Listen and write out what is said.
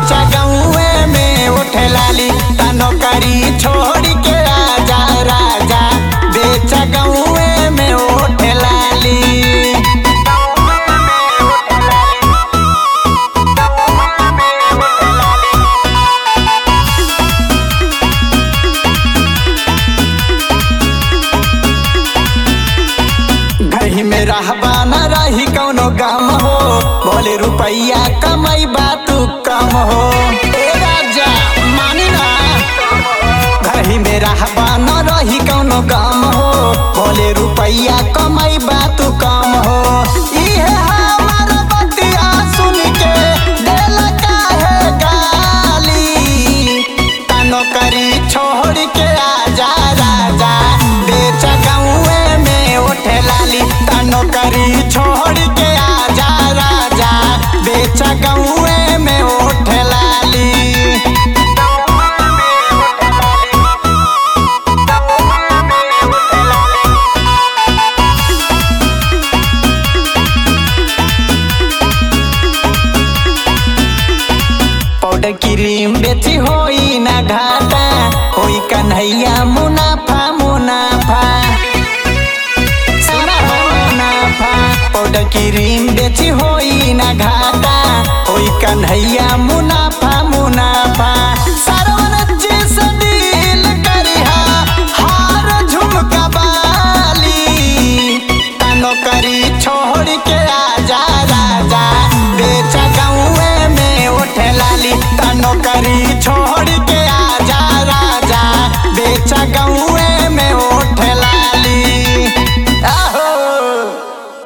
बेचा गौए में उठे लाली तनो करी छोड़ के आजा राजा बेचा गौए में उठे लाली घही में रहबा न रही कौनो गम हो बोले रुपैया कमाई तू कम हो ए राजा मानी ना घही में रहबा न रही कौनो गम हो बोले रुपैया कमाई तू कम हो इहे हमार बतिया सुन के दिल काहे गाली तनो करी छोड़ के आजा राजा बेच गौए में उठे लाली तनो करी छोड़ के आजा राजा बेच गौए में उठे लाली पाउडर क्रीम बेची होई ना घाटा होई कन्हैया मुनाफा मुनाफा सुना हो मुनाफा पाउडर क्रीम बेची होई ना घाटा होई कन्हैया मुनाफा